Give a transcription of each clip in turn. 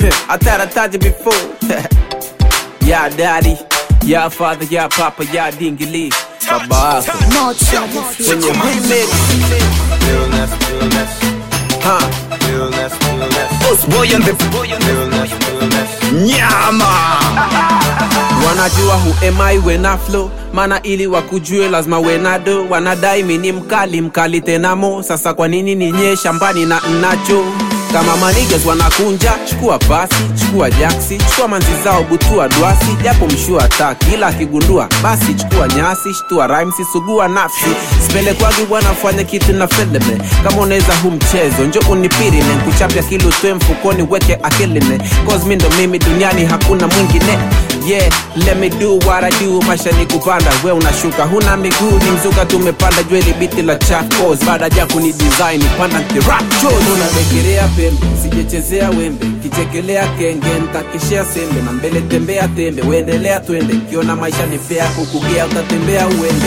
I thought I told you before. yeah, daddy. Yeah, father. Yeah, papa. Yeah, dingili. Baba yako Motra the future. kwenye remix. Realness, realness, Huh. realness, realness, Boss boy on the realness, realness. nyama wanajua who am I when I flow mana ili wakujue lazima wenado wanadai mini mkali mkali tenamo sasa kwa nini ninye shambani na nnacho kama manigas wanakunja chukua basi chukua jaksi chukua manzi zao butua dwasi japo mshua taki ila akigundua basi chukua nyasi shtua rhymes sugua nafsi sipelekwagi bwana fanya kitu na feleme kama unaweza hu mchezo njo unipirine nkuchapya kili utoe mfukoni weke akiline cause mi ndo mimi duniani hakuna mwingine yeah let me do what I do maisha ni kupanda we unashuka huna miguu ni mzuka tumepanda jweli biti la chakos baada ya kuni design panda unabegerea pembe sijechezea wembe kichekelea kenge ntakishea sembe na mbele tembea tembe uendelea twende kiona maisha ni fea kukugea utatembea uende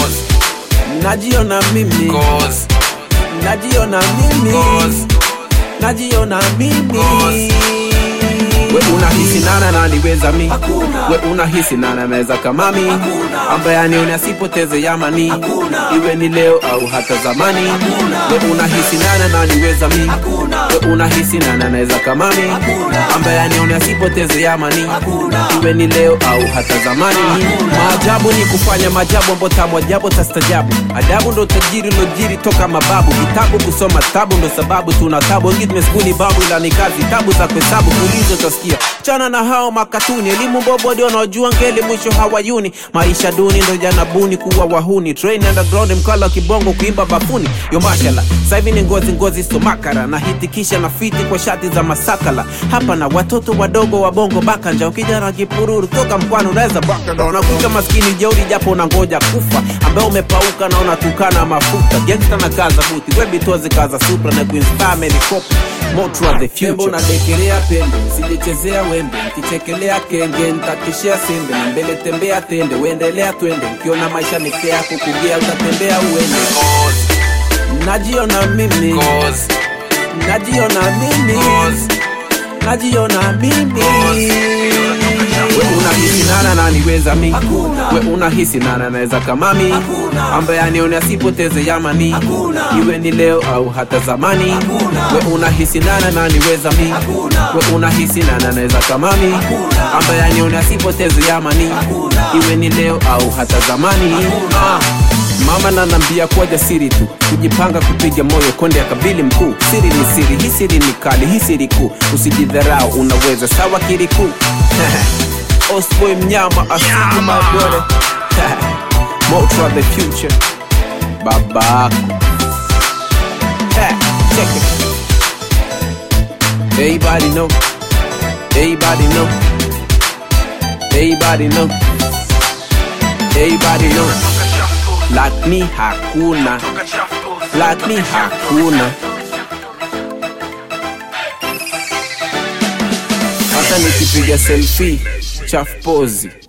najiona mimi Cause, najiona mimi Cause. najiona mimi Cause. we unahisi nana naniweza mi we unahisi nana naweza kama mi ambaye anione asipoteze yamani iwe ni leo au hata zamani we unahisi nana naniweza mi we unahisi nana naweza kama mi ambaye anione asipoteze yamani iwe ni leo au hata zamani maajabu ni kufanya maajabu ambo tamu ajabu tastajabu adabu ndo tajiri lojiri toka mababu vitabu kusoma tabu ndo sababu tuna tabu wengi tumeskuli babu ila ni kazi tabu za kuhesabu kuulizo utasikia chana na hao makatuni elimu bobo ndio wanaojua ngeli mwisho hawayuni maisha duni ndo jana buni kuwa wahuni train underground mkala wa kibongo kuimba bafuni yo mashala sasa hivi ni ngozi ngozi somakara na hitikisha na fiti kwa shati za masakala hapa na watoto wadogo wa bongo bakanja ukija na kipururu toka mkwani unaweza bakanda unakuta maskini jeuri japo unangoja kufa ambaye umepauka na unatukana mafuta gangsta na kaza buti webitozi kaza supra na kuinspire melikopi motra the future unadekelea pembe sijechezea wembe kichekelea kenge ntakishia sembe na mbele tembea tende uendelea twende ukiona maisha ni fea kukugea utatembea uende cause, najiona mimi cause, najiona mimi cause. najiona mimi we unahisi nana naniweza mi we unahisi nana naweza kama mi ambaye anione asipoteze yamani iwe ni leo au hata zamani we unahisi nana naniweza mi we unahisi nana naweza kama mi ambaye anione asipoteze yamani iwe ni leo au hata zamani ah. Mama nanambia kuwa jasiri tu, kujipanga kupiga moyo konde ya kabili mkuu. Siri ni siri, hii siri ni kali, hii siri kuu. Usijidharau, unaweza sawa kiriku Osboy mnyama asili madole Motra the future babako Check it. Everybody know, everybody know, everybody know, everybody know. Like me hakuna, like me hakuna. Hata nikipiga selfie chafu pozi